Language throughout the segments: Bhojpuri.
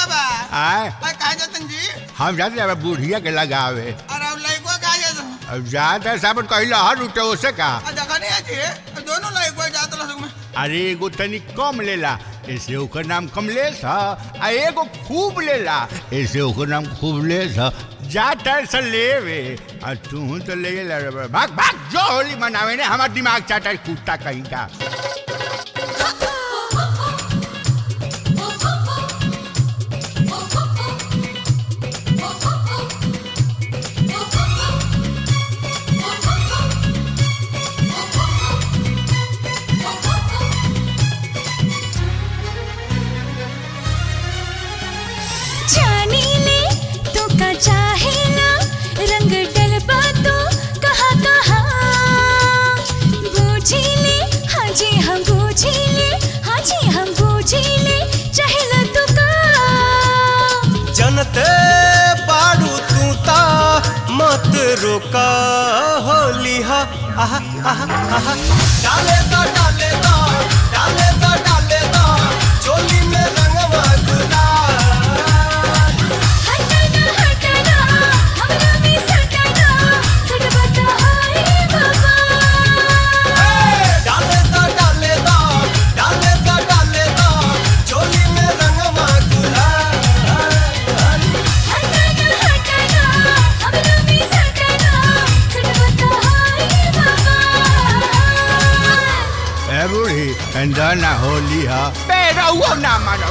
बाबा आय अरे कहा जतन जी हम जाते हैं बुढ़िया के लगावे अरे अब लड़को कहा जतन अब जाते साबन कहिला हर उठे ओसे का आ देखा नहीं है जी दोनों लड़को जात रह में अरे एगो तनी कम लेला ऐसे ओकर नाम कमलेश ह आ एगो खूब लेला ऐसे ओकर नाम खूबलेश ह जा टाइम से लेवे आ तू तो ले ला रे बा। भाग भाग जो होली मनावे ने हमार दिमाग चाटा है कुत्ता कहीं का जानी ले तो का चाहे ना रंग डलबा तो कहा कहा बूझी ले हाँ जी हम बूझी ले हाँ जी हम बूझी ले चाहे ना तो का जनते बाड़ू तू ता मत रोका होली हा आहा आहा आहा डाले दा डाले दा डाले दा डाले दा चोली में रंगवा गुलाल हटना हटना हमरा भी सटना सटबा तो हाय बाबा डाले दा डाले दा डाले दा डाले दा चोली में रंगवा गुलाल हटना हटना हमरा भी सटना सटबा तो हाय बाबा ए बूढ़ी अंदर ना होली ह बेरा हुआ ना मानो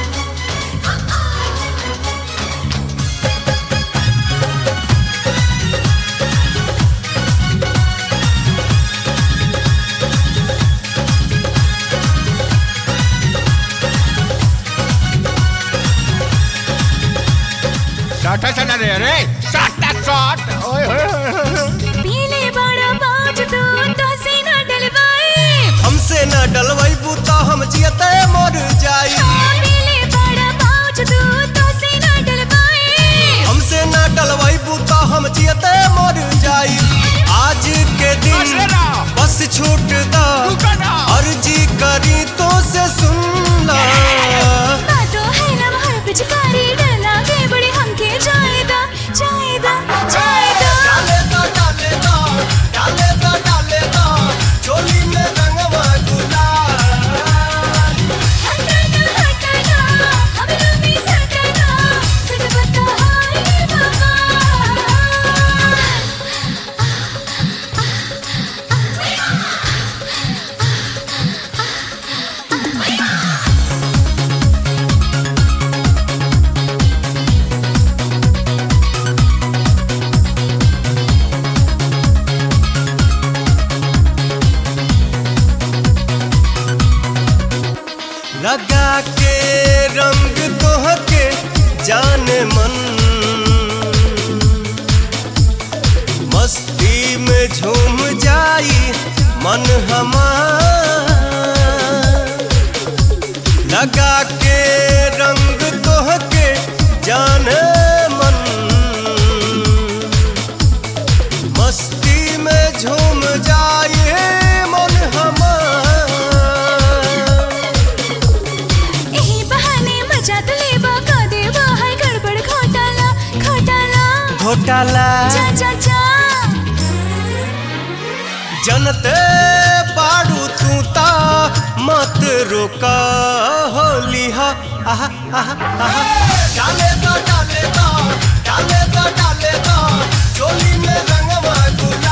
साटा सना रे रे साटा साट ओए होए होए, होए पीले बड़ा बाज तो तो से न डलवाए हमसे न डलवैबू तो हम जियते मर जाई पीले बड़ा बाज तो तो से न डलवाए हमसे न डलवैबू तो हम जियते मर जाई आज के बस दिन ना। बस छूट दा रुको ना। अर्जी करी तो से सुन ला बातो है ना हर पिचकारी डरना के बड़े हमके जाएदा जाएदा जाएदा डाले दा डाले दा डाले दा डाले दा चोली में रंगवा गुलाल हटना हटना हमरा भी सटना सच बता हाय बाबा लगा के रंग तोहके जान मन मस्ती में झूम जाई मन हमार लगा के रंग तोहके जान मन मस्ती में झूम जाए मन हमार एही बहाने मजा तो लेबा का देबा है गड़बड़ घोटाला घोटाला घोटाला जा जा जा जनते बाड़ू तू ता मत रोका होली हा आहा आहा आहा डाले दा डाले दा डाले दा डाले दा चोली में रंगवा गुलाल